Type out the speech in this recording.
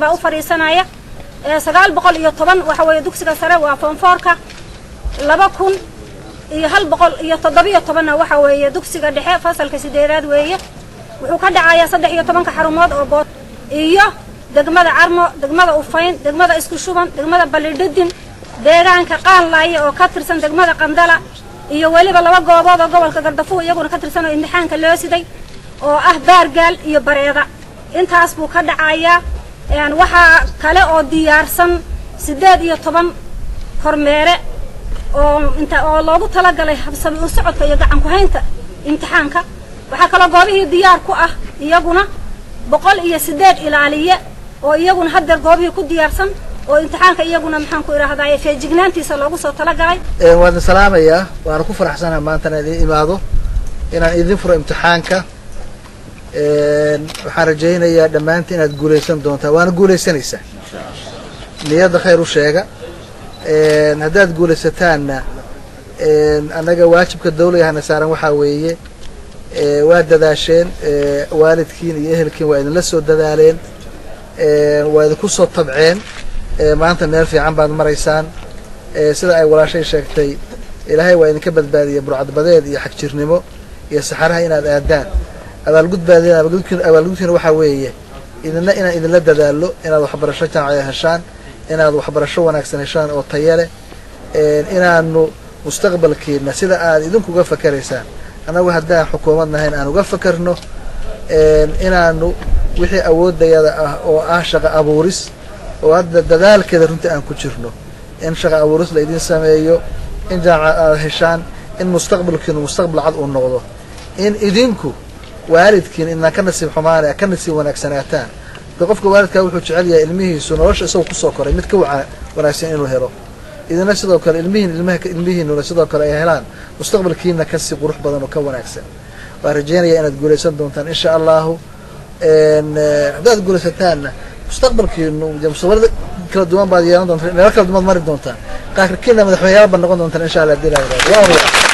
baa u fadhiisanaya sagaal boqol iyo toban waxa weeye dugsiga sare waa foonfoorka laba kun iyo hal boqol iyo toddobiyo tobanna waxa weeye dugsiga dhexe fasalka sideedaad weeye wuxuu ka dhacayaa saddex iyo tobanka xarumood oo bood iyo degmada carmo degmada ufayn degmada isku shuban degmada balidhidin deegaanka qaanlaaye oo ka tirsan degmada qandala iyo weliba laba goobood oo gobolka gardafuw iyaguna ka tirsan oo imtixaanka loo siday oo ah baargaal iyo bareeda intaas buu ka dhacayaa waxaa kale oo diyaarsan siddeed iyo toban kormeere oo inta oo loogu talagalay habsami u socodka iyo gacan ku-haynta imtixaanka waxaa kaloo goobihii diyaar ku ah iyaguna boqol iyo siddeed ilaaliye oo iyaguna haddeer goobihii ku diyaarsan oo imtixaanka iyaguna maxaan ku idhaahdaa feejignaantiisa loogu soo talagalay waadna salaamayaa waana ku faraxsanaha maanta inaan idin imaado inaan idin furo imtixaanka waxaan rajaynayaa dhammaantiin inaad guulaysan doontaan waana guulaysanaysaa niyadda khayr u sheega haddaad guulaysataanna annaga waajibka dawligahana saaran waxaa weeye waa dadaasheen waalidkiin iyo ehelkiin waa idinla soo dadaaleen waa idinku soo tabceen maanta meel fiican baad maraysaan sida ay walaashay sheegtay ilaahay waa idinka badbaadiyey burcadbadeed iyo xagjirnimo iyo saxaraha inaad aadaan abaalgudbaadeen abaalgudkiina waxaa weeye idina inaan idinla dadaalo inaad waxbarasho jaamacada heshaan inaad waxbarasho wanaagsan heshaan oo taya leh inaanu mustaqbalkiina sida aad idinkuga fakeraysaan annagu haddaan xukuumad nahayn aan uga fakerno inaanu wixii awoodayada ah oo ah shaqo abuuris oo hadda dadaalkeeda runtii aan ku jirno in shaqo abuuris la idin sameeyo in jaamacad aad heshaan in mustaqbalkiinu mustaqbal cad uu noqdo in idinku waalidkiin inaan ka nasiib xumaana ka nasiib wanaagsanaataan da qofka waalidkaa wuxuu jecel yahay ilmihiisu nolosha isagoo kusoo koray mid ka wanaagsan inuu helo idina sidoo kale ilmihiin ilmihiinuna sidoo kale ay helaan mustaqbalkiina kasii qurux badan oo ka wanaagsan waan rajeynaya inaad guulaysan doontaan insha allahu haddaad guulaysataanna mustaqbalkiinu mustaqbalada kala duwan baad yeelan doontaan meelo kala duwan mari doontaan qaarkiina madaxweyneyaal baad noqon doontaan insha allah hadii la